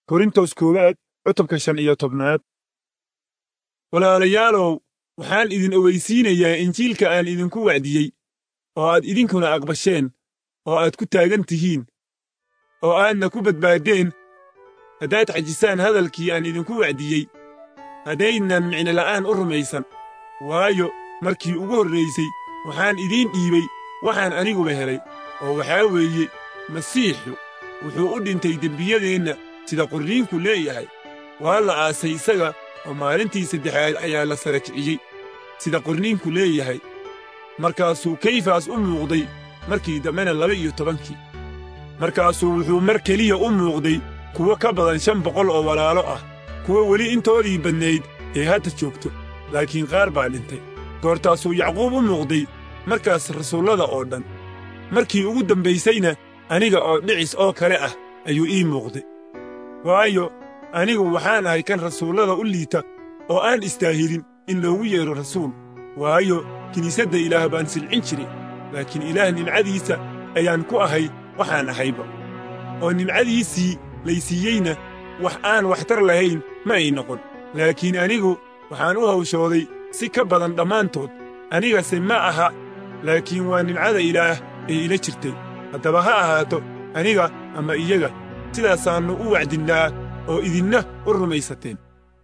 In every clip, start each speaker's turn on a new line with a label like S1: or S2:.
S1: korintos koowaad cutubka shan iyo tobnaad walaalayaalow waxaan idin ogeysiinayaa injiilka aan idinku wacdiyey oo aad idinkuna aqbasheen oo aad ku taagan tihiin oo aadna ku badbaaddeen haddaad xajisaan hadalkii aan idinku wacdiyey haddaynan micnola'aan u rumaysan waayo markii ugu horraysay waxaan idiin dhiibay waxaan aniguba helay oo waxaa weeye masiixu wuxuu u dhintay dembiyadeenna sida qorniinku leeyahay waa la aasay isaga oo maalintii saddexaad ayaa la sara kiciyey sida qorniinku leeyahay markaasuu kayfas u muuqday markii dambena laba iyo tobankii markaasuu wuxuu mar keliya u muuqday kuwo ka badan shan boqol oo walaalo ah kuwa weli intoodii badnayd ee hadda joogto laakiin qaar baa dhintay goortaasuu yacquub u muuqday markaas rasuullada oo dhan markii ugu dambaysayna aniga oo dhicis oo kale ah ayuu ii muuqday waayo anigu waxaan ahay kan rasuullada u liita oo aan istaahilin in loogu yeedho rasuul waayo kiniisadda ilaah baan silcin jiray laakiin ilaah nimcadiisa ayaan ku ahay waxaan ahayba oo nimcadiisii laysiiyeyna wax aan waxtar lahayn ma ay noqon laakiin anigu waxaan u hawshooday si ka badan dhammaantood anigase ma aha laakiin waa nimcada ilaah ee ila jirtay haddaba ha ahaato aniga ama iyaga sidaasaannu u wacdinnaa oo idinna u rumaysateen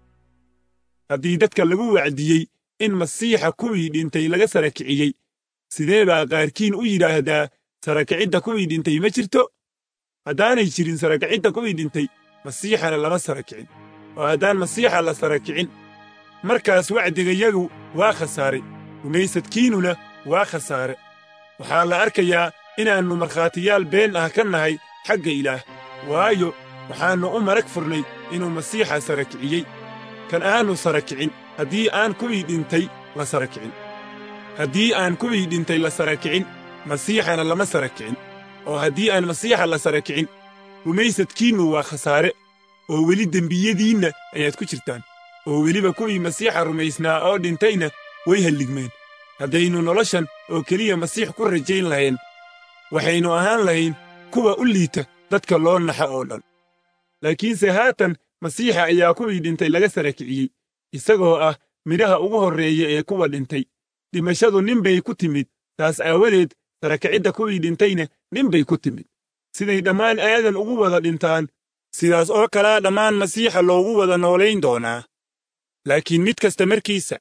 S1: haddii dadka lagu wacdiyey in masiixa kuwii dhintay laga sara kiciyey sidee baa qaarkiin u yidhaahdaa sarakicidda kuwii dhintay ma jirto haddaanay jirin sarakicidda kuwii dhintay masiixana lama sara kicin oo haddaan masiixa la sara kicin markaas wacdigayagu waa khasaaray rumaysadkiinnuna waa khasaare waxaa la arkayaa inaannu markhaatiyaal been ah ka nahay xagga ilaah waayo waxaannu u marag furnay inuu masiixa sara kiciyey kan aannu sara kicin haddii aan kuwii dhintay la sara kicin haddii aan kuwii dhintay la sara kicin masiixana lama sara kicin oo haddii aan masiixa la sara kicin rumaysadkiinnu waa khasaare oo weli dembiyadiinna ayaad ku jirtaan oo weliba kuwii masiixa rumaysnaa oo dhintayna way halligmeen haddaynu noloshan oo keliya masiix ku rajayn lahayn waxaynu ahaan lahayn kuwa u liita dadka loo naxa oo dhan laakiinse haatan masiixa ayaa kuwii dhintay laga sara kiciyey isagoo ah midhaha ugu horreeya ee kuwa dhintay dhimashadu nin bay ku timid taas aawadeed sarakicidda kuwii dhintayna nin bay ku timid siday dhammaan aadan ugu wada dhintaan sidaas oo kalaa dhammaan masiixa loogu wada noolayn doonaa laakiin mid kasta markiisa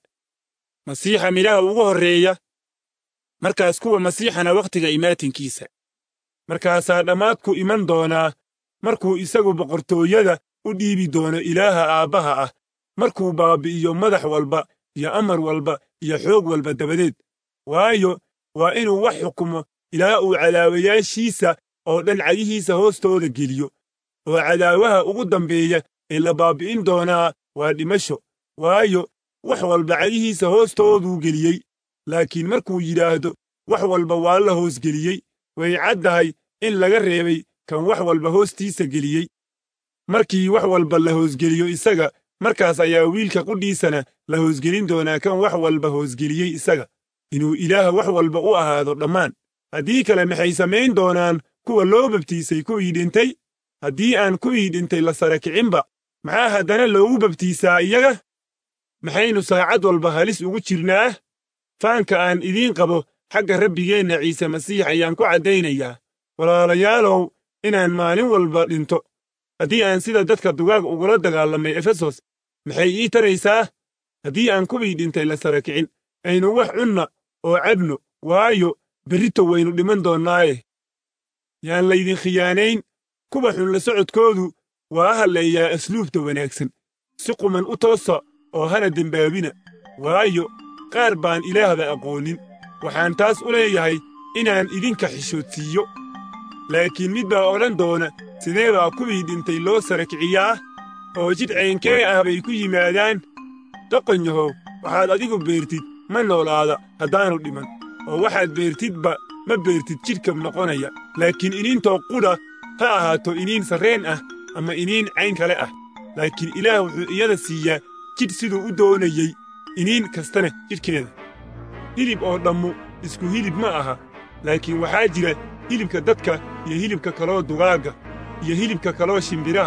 S1: masiixa midhaha ugu horreeya markaas kuwa masiixana wakhtiga imaatinkiisa markaasaa dhammaadku iman doonaa markuu isagu boqortooyada u dhiibi doono ilaaha aabbaha ah markuu baabbi'iyo madax walba iyo amar walba iyo xoog walba dabadeed waayo waa inuu wax xukumo ilaa uu cadaawayaashiisa oo dhan cagihiisa hoostooda geliyo oo cadaawaha ugu dambeeya ee la baabbi'in doonaa waa dhimasho waayo wax walba cagihiisa hoostooduu geliyey laakiin markuu yidhaahdo wax walba waa la hoosgeliyey way caddahay in laga reebay kan wax walba hoostiisa geliyey markii wax walba la hoosgeliyo isaga markaas ayaa wiilka qudhiisana la hoosgelin doonaa kan wax walba hoosgeliyey isaga inuu ilaah wax walba u ahaado dhammaan haddii kale maxay samayn doonaan kuwa loo babtiisay kuwii dhintay haddii aan kuwii dhintay la sara kicinba maxaa haddana loogu babtiisaa iyaga maxaynu saacad walba halis ugu jirnaa faanka aan idiin qabo xagga rabbigeenna ciise masiix ayaan ku caddaynayaa walaalayaalow inaan maalin walba dhinto haddii aan sida dadka dugaag ugula dagaalamay efesos maxay ii taraysaa haddii aan kuwii dhintay la sara kicin aynu wax cunna oo cabno waayo berrito waynu dhiman doonnaaye yaan laydin khiyaanayn kuwa xun la socodkoodu waa halleeyaa asluubta wanaagsan si quman u toosa oo hana dembaabina waayo qaar baan ilaahba aqoonin waxaan taas u leeyahay inaan idinka xishoodsiiyo laakiin mid baa odhan doona sidee baa kuwii dhintay loo sara kiciyaa oo jidh caynkee ah bay ku yimaadaan doqonyahow waxaad adigu beertid ma noolaada haddaanu dhiman oo waxaad beertidba ma beertid jidhka noqonaya laakiin iniintoo qudha ha ahaato iniin sarreen ah ama iniin cayn kale ah laakiin ilaah wuxuu iyada siiyaa jidh siduu u doonayey iniin kastana jidhkeeda hilib oo dhammu isku hilib ma aha laakiin waxaa jira hilibka dadka iyo hilibka kaloo dugaagga iyo hilibka kaloo shimbiraha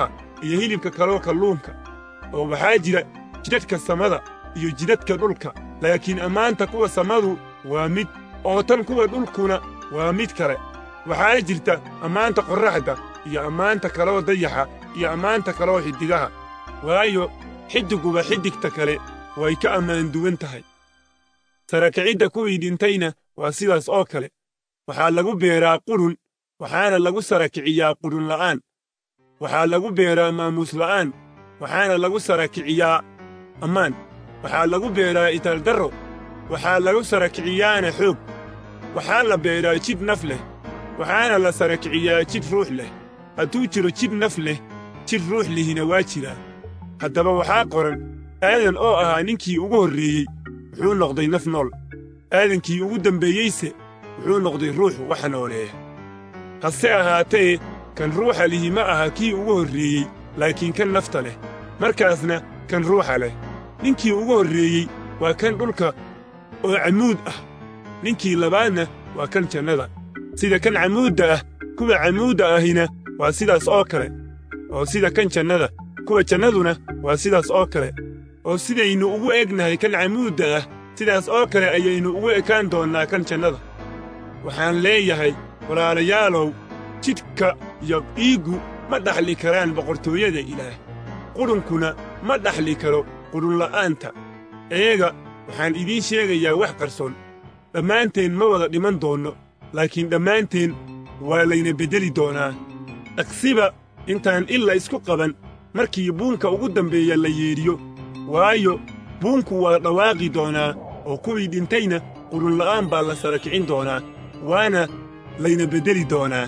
S1: iyo hilibka kaloo kalluunka oo waxaa jira jidhadhka samada iyo jidhadhka dhulka laakiin ammaanta kuwa samadu waa mid oo tan kuwa dhulkuna waa mid kale waxaana jirta ammaanta qorraxda iyo ammaanta kaloo dayaxa iyo ammaanta kaloo xiddigaha waayo xiddigguba xiddigta kale way ka ammaan duwan tahay sarakicidda kuwii dhintayna waa sidaas oo kale waxaa lagu beeraa qurun waxaana lagu sarakiciyaa qurun la'aan waxaa lagu beeraa maamuus la'aan waxaana lagu sarakiciyaa ammaan waxaa lagu beeraa itaaldarro waxaa lagu sarakiciyaana xoog waxaa la beeraa jidh naf leh waxaana la sarakiciyaa jidh ruux leh hadduu jiro jidh naf leh jidh ruux lihina waa jiraa haddaba waxaa qoran aadan oo ahaa ninkii ugu horreeyey wuxuu noqday naf nool aadankii ugu dembeeyeyse wuxuu noqday ruux waxa nooleeya hase ahaatee kan ruuxa lihi ma aha kii ugu horreeyey laakiin kan nafta leh markaasna kan ruuxa leh ninkii ugu horreeyey waa kan dhulka oo camuud ah ninkii labaadna waa kan jannada sida kan camuudda ah kuwa camuudda ahina waa sidaas oo kale oo sida kan jannada kuwa jannaduna waa sidaas oo kale oo sidaynu ugu egnahay kan camuudda ah sidaas oo kale ayaynu ugu ekaan doonnaa kan jannada waxaan leeyahay walaalayaalow jidhka iyo dhiiggu ma dhaxli karaan boqortooyada ilaah qurunkuna ma dhaxli karo qurunla'aanta eega waxaan idiin sheegayaa wax qarsoon dhammaanteen ma wada dhiman doonno laakiin dhammaanteen waa layna beddeli doonaa dhaqsiba intaan illa isku qaban markii buunka ugu dambeeya la yeedhiyo waayo buunku waa dhawaaqi doonaa oo kuwii dhintayna qurunla'aan baa la sara kicin doonaa waana layna beddeli doonaa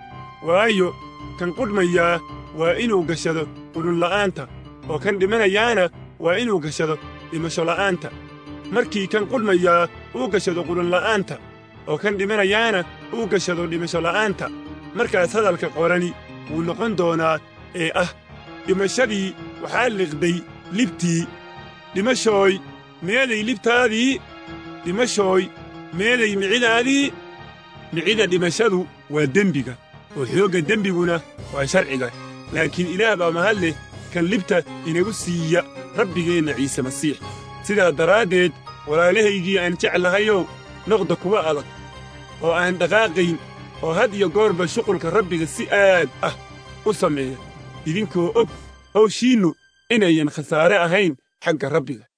S1: waayo kan qudhmayaa waa inuu gashado qudhunla'aanta oo kan dhimanayaana waa inuu gashado dhimashola'aanta markii kan qudhmayaa uu gashado qudhunla'aanta oo kan dhimanayaana uu gashado dhimashola'aanta markaas hadalka qorani wuu noqon doonaa ee ah dhimashadii waxaa liqday libtii dhimashooy meeday libtaadii dhimashooy meeday micidaadii micida dhimashadu waa dembiga oo xoogga dembiguna waa sharciga laakiin ilaah baa mahad leh kan libta inagu siiya rabbigeenna ciise masiix sidaa daraaddeed walaalahaygii aan jeclahayow noqda kuwa adag oo aan dhaqaaqayn oo had iyo goorba shuqulka rabbiga si aad ah u sameeya idinkoo og hawshiinnu inayan khasaare ahayn xagga rabbiga